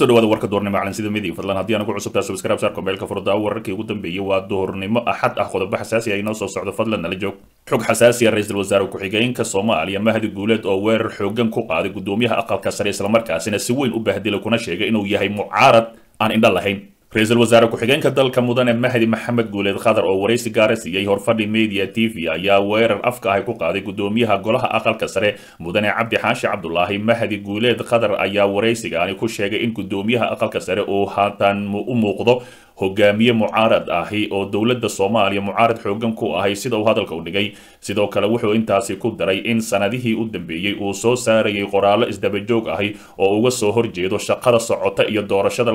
kusoo dhawaada warka doornimo calansida midig fadlan haddii aan ugu cusubtaa subscribe saarko meelka furdaa wararkii ugu dambeeyey waa doornimo axad ah qodobo xasaasi ah inoo soo socdo fadlan nala joog xog xasaasi ah ra-iisul wasaare ku-xigeenka soomaaliya mahdi guuleed oo weerar xoogan ku qaaday gudoomiyaha aqalka sare islamarkaasina si weyn u bahdilay kuna sheegay inuu yahay mucaarad aan indho lahayn ra-iisul wasaare ku-xigeenka dalka mudane mahdi maxamed guuleed khadar oo waraysi gaara siiyey horfadhi media t v ayaa weerar afka ahy ku qaaday gudoomiyaha golaha aqalka sare mudane cabdi xaashi cabdulaahi mahdi guuleed khadar ayaa waraysigaani ku sheegay in gudoomiyaha aqalka sare uu haatan u muuqdo hogaamiye mucaarad ahi oo dowladda soomaaliya mucaarad xoogan ku ahay sida uu hadalka u dhigay sidoo kale wuxuu intaasi ku daray in sanadihii u dambeeyey uu soo saarayay qoraallo isdabajoog ahi oo uga soo horjeedo shaqada socota iyo doorashada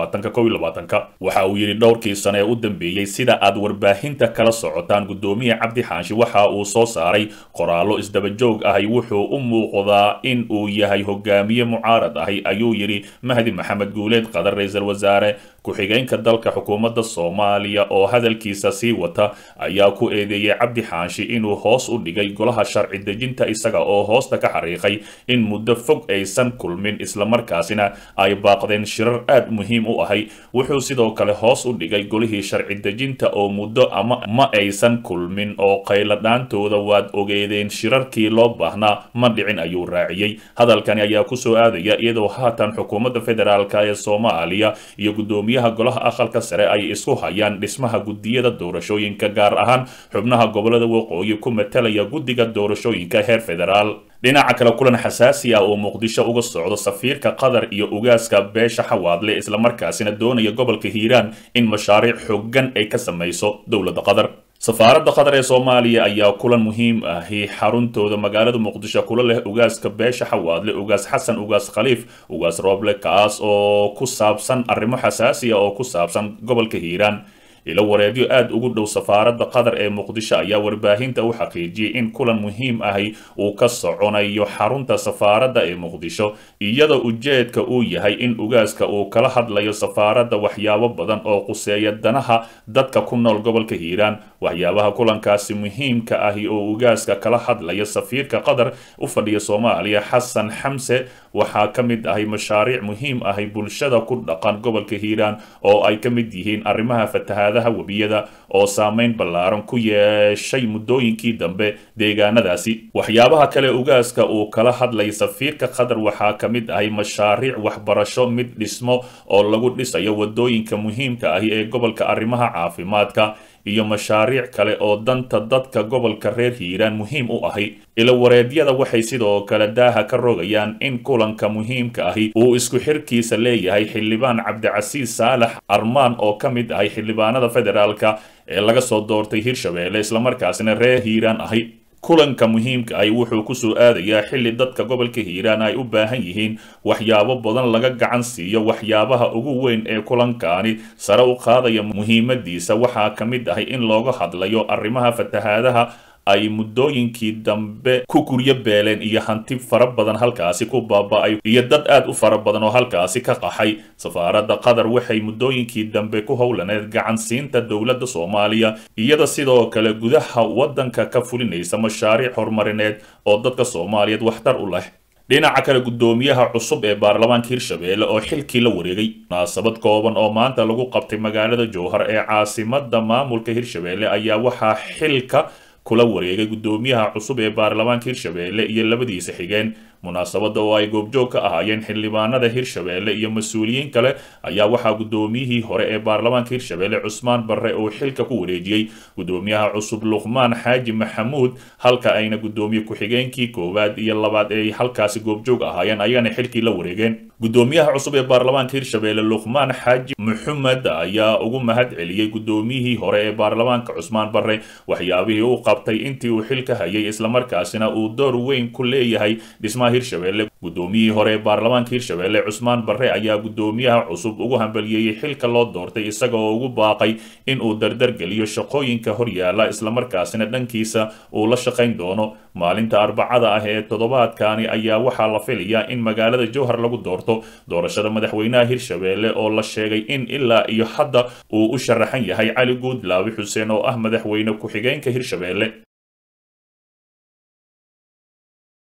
waxa uu yidhi dhowrkii sane ee u dambeeyey sida aad warbaahinta kala socotaan gudoomiye cabdi xaashi waxa uu soo saaray qoraallo isdabajoog ahi wuxuu u muuqdaa in uu yahay hogaamiye mucaarad ahi ayuu yidhi mahdi maxamed guuleed qadar ra-iisul wasaare ku-xigeenka dalka xukuumadda soomaaliya oo hadalkiisa sii wata ayaa ku eedeeyey cabdi xaashi inuu hoos u dhigay golaha sharci dejinta isaga oo hoosta ka xariiqay in muddo fog aysan kulmin islamarkaasina ay baaqdeen shirar aad muhiim u ahay wuxuu sidoo kale hoos u dhigay golihii sharci dejinta oo muddo ama ma aysan kulmin oo qayladhaantooda waad ogeedeen shirarkii loo baahnaa ma dhicin ayuu raaciyey hadalkani ayaa kusoo aadaya iyadoo haatan xukuumadda federaalk ee soomaaliya iyo gudoomiyaha golaha aqalka sare ay isku hayaan dhismaha gudiyada doorashooyinka gaar ahaan xubnaha gobolada waqooyi ku matalaya guddiga doorashooyinka heer federaal dhinaca kale kulan xasaasi ah oo muqdisho uga socdo safiirka qatar iyo ugaaska beesha xawaadle islamarkaasina doonaya gobolka hiiraan in mashaariic xoogan ay ka samayso dowladda qatar safaaradda qatar ee soomaaliya ayaa kulan muhiim ahi xaruntooda magaalada muqdisho kula leh ugaaska beesha xawaadle ugaas xasan ugaas khaliif ugaas rooble kaas oo ku saabsan arrimo xasaasi ah oo ku saabsan gobolka hiiraan ilo wareedyo aada ugu dhow safaaradda qatar ee muqdisho ayaa warbaahinta u xaqiijiyey in kulan muhiim ahi uu ka soconayo xarunta safaaradda ee muqdisho iyadoo ujeedka uu yahay in ugaaska uu kala hadlayo safaaradda waxyaabo badan oo quseeya danaha dadka ku nool gobolka hiiraan waxyaabaha kulankaasi muhiimka ahi oo ugaaska kala hadlaya safiirka qatar u fadhiya soomaaliya xasan xamse waxaa ka mid ahay mashaariic muhiim ahi bulshada ku dhaqan gobolka hiiraan oo ay ka mid yihiin arrimaha fatahaadaha webiyada oo saameyn ballaaran ku yeeshay muddooyinkii dambe deegaanadaasi waxyaabaha kale ugaaska uu kala hadlay safiirka qatar waxaa ka mid ahay mashaariic waxbarasho mid dhismo oo lagu dhisayo wadooyinka muhiimka ahi ee gobolka arrimaha caafimaadka iyo mashaariic kale oo danta dadka gobolka reer hiiraan muhiim u ahi ilo wareedyada waxay sidoo kale daaha ka rogayaan in kulanka muhiimka ahi uu isku xirkiisa leeyahay xildhibaan cabdicasiis saalax armaan oo ka mid ahay xildhibaanada federaalka ee laga soo doortay hirshabeelle islamarkaasina reer hiiraan ahi kulanka muhiimka ahi wuxuu kusoo aadayaa xilli dadka gobolka hiiraan ay u baahan yihiin waxyaabo badan laga gacan siiyo waxyaabaha ugu weyn ee kulankaani sare u qaadaya muhiimadiisa waxaa ka mid ahay in looga hadlayo arrimaha fatahaadaha ay muddooyinkii dambe ku guryo beeleen iyo hanti fara badan halkaasi ku baaba-ay iyo dad aad u fara badan oo halkaasi ka qaxay safaaradda qatar waxay muddooyinkii dambe ku howlaneed gacansiinta dowladda soomaaliya iyada sidoo kale gudaha waddanka ka fulinaysa mashaariic horumarineed oo dadka soomaaliyeed waxtar u leh dhinaca kale gudoomiyaha cusub ee baarlamaanka hirshabeelle oo xilkii la wareegay munaasabad kooban oo maanta lagu qabtay magaalada jowhar ee caasimada maamulka hirshabeelle ayaa waxaa xilka kula wareegay gudoomiyaha cusub ee baarlamaanka hirshabeelle iyo labadiisa xigeen munaasabadda oo ay goobjoog ka ahaayeen xildhibaanada hirshabeelle iyo mas-uuliyiin kale ayaa waxaa gudoomiyihii hore ee baarlamaanka hirshabeelle cusmaan barre uu xilka ku wareejiyey gudoomiyaha cusub luqmaan xaaji maxamuud halka ayna gudoomiye ku-xigeenkii koowaad iyo labaad ee halkaasi goobjoog ahaayeen ayagana xilkii la wareegeen gudoomiyaha cusub ee baarlamaanka hirshabeelle luqmaan xaaji maxamed ayaa ugu mahad celiyey gudoomiyihii hore ee baarlamaanka cusmaan barre waxyaabihii uu qabtay intii uu xilka hayay islamarkaasina uu door weyn ku leeyahay dhismaha hirshabeelle gudoomiyihii hore ee baarlamaanka hirshabeelle cusmaan barre ayaa gudoomiyaha cusub ugu hambaliyeeyey xilka loo doortay isaga oo ugu baaqay in uu dardargeliyo shaqooyinka horyaala islamarkaasina dhankiisa uu la shaqayn doono maalinta arbacada ah ee toddobaadkani ayaa waxaa la filayaa in magaalada jowhar lagu doorto doorashada madaxweynaha hirshabeelle oo la sheegay in ilaa iyo hadda uu u sharaxan yahay cali guudlaawi xuseen oo ah madaxweyne ku-xigeenka hirshabeelle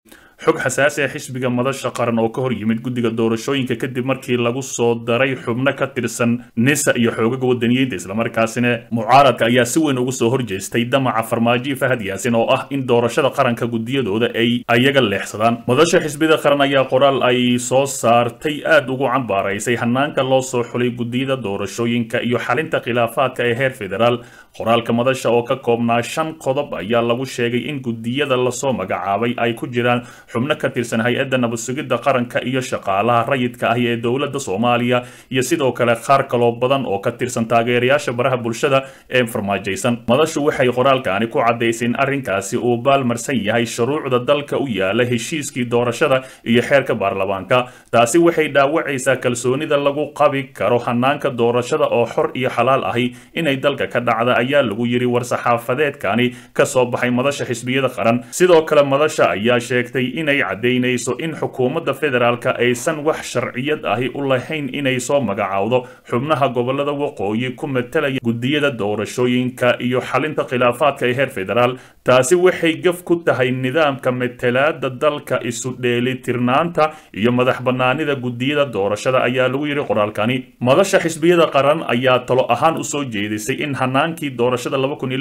xog xasaasi ah xisbiga madasha qaran oo ka hor yimid guddiga doorashooyinka kadib markii lagu soo daray xubno ka tirsan nisa iyo xoogaga wadaniyiinta islamarkaasina mucaaradka ayaa si weyn ugu soo horjeestay damaca farmaajo fahad yaasin oo ah in doorashada qaranka gudiyadooda ay ayaga leexsadaan madasha xisbiyada qaran ayaa qoraal ay soo saartay aad ugu cambaaraysay hanaanka loo soo xulay gudiyada doorashooyinka iyo xalinta khilaafaadka ee heer federaal qoraalka madasha oo ka koobnaa shan qodob ayaa lagu sheegay in gudiyada lasoo magacaabay ay ku jiraan xubno ka tirsan hay-adda nabadsugidda qaranka iyo shaqaalaha rayidka ah ee dowladda soomaaliya iyo sidoo kale qaar kaloo badan oo ka tirsan taageerayaasha baraha bulshada ee farmaajaysan madashu waxay qoraalkaani ku caddaysay in arrinkaasi uu baalmarsan yahay shuruucda dalka u yaala heshiiskii doorashada iyo xeerka baarlamaanka taasi waxay dhaawacaysaa kalsoonida lagu qabi karo hanaanka doorashada oo xor iyo xalaal ahi inay dalka ka dhacda ayaa lagu yiri war-saxaafadeedkani ka soo baxay madasha xisbiyada qaran sidoo kale madasha ayaa sheegtay inay caddaynayso in xukuumadda federaalka aysan wax sharciyad ahi u lahayn inay soo magacaawdo xubnaha gobolada waqooyi ku matalaya gudiyada doorashooyinka iyo xalinta khilaafaadka ee heer federaal taasi waxay gaf ku tahay nidaamka matalaada dalka isu dheelitirnaanta iyo madax banaanida gudiyada doorashada ayaa lagu yidhi qoraalkani madasha xisbiyada qaran ayaa talo ahaan usoo jeedisay in hanaankii doorashada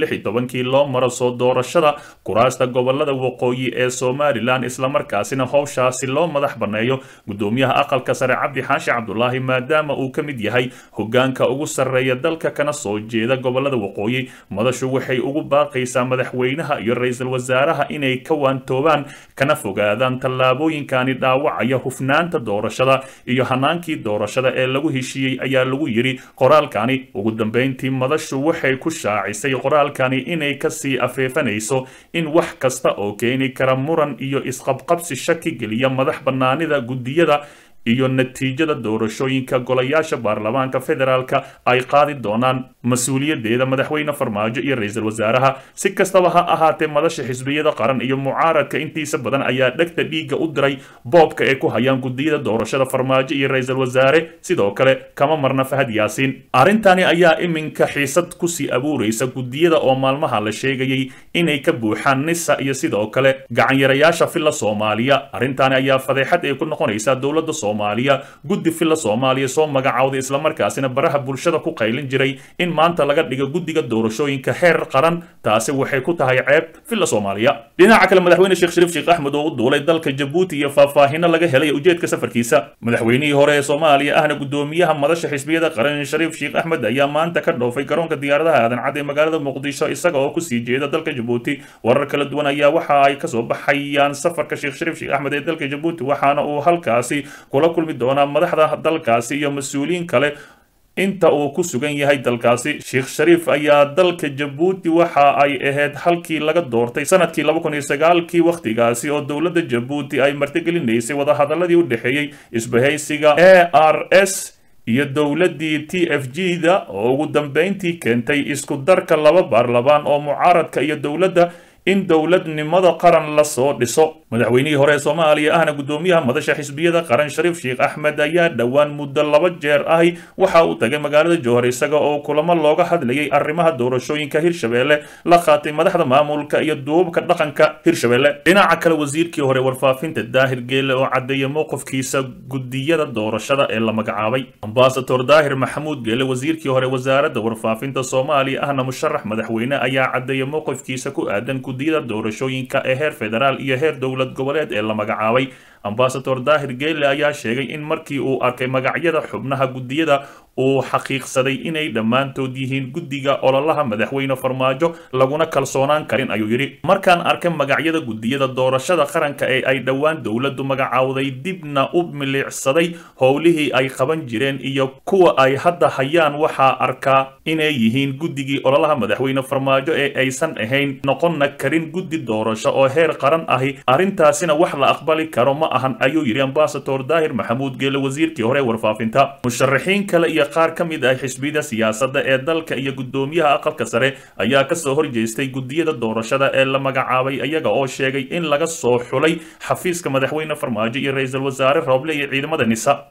kii loo maro soo doorashada kuraasta gobolada waqooyi ee somalilan islamarkaasina howshaasi loo madax banneeyo gudoomiyaha aqalka sare cabdi xaashi cabdulaahi maadaama uu ka mid yahay hogaanka ugu sarreeya dalka kana soo jeeda gobolada waqooyi madashu waxay ugu baaqaysaa madaxweynaha iyo ra-iisul wasaaraha inay ka waantoobaan kana fogaadaan tallaabooyinkani dhaawacaya hufnaanta doorashada iyo hanaankii doorashada ee lagu heshiiyey ayaa lagu yidhi qoraalkani ugu dambeyntii madashu waxay ku shaacisay qoraalkani inay kasii afeefanayso in wax kasta oo keeni kara muran iyo isqabqabsi shaki geliya madax bannaanida gudiyada iyo natiijada doorashooyinka golayaasha baarlamaanka federaalka ay qaadi doonaan mas-uuliyadeeda madaxweyne farmaajo iyo ra-iisul wasaaraha si kastaba ha ahaatee madasha xisbiyada qaran iyo mucaaradka intiisa badan ayaa dhegta dhiigga u diray boobka ay ku hayaan gudiyada doorashada farmaajo iyo ra-iisul wasaare sidoo kale kama marna fahad yaasiin arrintani ayaa iminka xiisad kusii abuuraysa gudiyada oo maalmaha la sheegayay inay ka buuxaan nisa iyo sidoo kale gacanyarayaasha filla soomaaliya arrintani ayaa fadeexad ay ku noqonaysaa dowladda soomaaliya guddi filla soomaaliya soo magacaawday islamarkaasina baraha bulshada ku qaylin jiray in maanta laga dhigo guddiga doorashooyinka heer qaran taasi waxay ku tahay ceeb filla soomaaliya dhinaca kale madaxweyne sheekh shariif sheekh axmed oo u duulay dalka jabuuti iyo faahfaahino laga helay ujeedka safarkiisa madaxweynihii hore ee soomaaliya ahna gudoomiyaha madasha xisbiyada qaran shariif sheekh axmed ayaa maanta ka dhoofay garoonka diyaaradaha aadan cad ee magaalada muqdisho isaga oo kusii jeeda dalka jabuuti warar kala duwan ayaa waxa ay kasoo baxayaan safarka sheekh shariif sheekh axmed ee dalka jabuuti waxaana uu halkaasi kula kulmi doonaa madaxda dalkaasi iyo mas-uuliyiin kale inta uu ku sugan yahay dalkaasi sheekh shariif ayaa dalka jabuuti waxa ay ahayd halkii laga doortay sanadkii kii wakhtigaasi oo dowladda jabuuti ay martigelinaysay wadahadaladii u dhexeeyey isbahaysiga a r s iyo dowladdii t f g da oo ugu dambeyntii keentay isku darka laba baarlamaan oo mucaaradka iyo dowladda in dowladnimada qaran lasoo dhiso madaxweynihii hore ee soomaaliya ahna gudoomiyaha madasha xisbiyada qaran shariif sheekh axmed ayaa dhowaan muddo laba jeer ahi waxa uu tagay magaalada jowhar isaga oo kulamo looga hadlayay arrimaha doorashooyinka hirshabelle la qaatay madaxda maamulka iyo duubabka dhaqanka hirshabelle dhinaca kale wasiirkii hore warfaafinta daahir geele oo caddeeyay mowqifkiisa gudiyada doorashada ee la magacaabay ambasador daahir maxamuud geele wasiirkii hore wasaaradda warfaafinta soomaaliya ahna musharax madaxweyne ayaa caddeeyay mowqifkiisa ku aadan gudiyada doorashooyinka ee heer federaal iyo heer dowlad goboleed ee la magacaabay ambasador daahir geele ayaa sheegay in markii uu arkay magacyada xubnaha gudiyada uu xaqiiqsaday inay dhammaantood yihiin guddiga ololaha madaxweyne farmaajo laguna kalsoonaan karin ayuu yidhi markaan arkay magacyada gudiyada doorashada qaranka ee ay dhowaan dowladdu magacaawday dibna u miliicsaday howlihii ay qaban jireen iyo kuwa ay hadda hayaan waxaa arkaa inay yihiin guddigii ololaha madaxweyne farmaajo ee aysan ahayn noqonna karin guddi doorasho oo heer qaran ahi arrintaasina wax la aqbali karo ma ahan ayuu yidhi ambasador daahir maxamuud geele wasiirkii hore warfaafinta musharaxiin kale iyo qaar ka mid ah xisbiyada siyaasadda ee dalka iyo gudoomiyaha aqalka sare ayaa kasoo horjeestay gudiyada doorashada ee la magacaabay iyaga oo sheegay in laga soo xulay xafiiska madaxweyne farmaajo iyo ra-iisul wasaare rooble iyo ciidamada nisa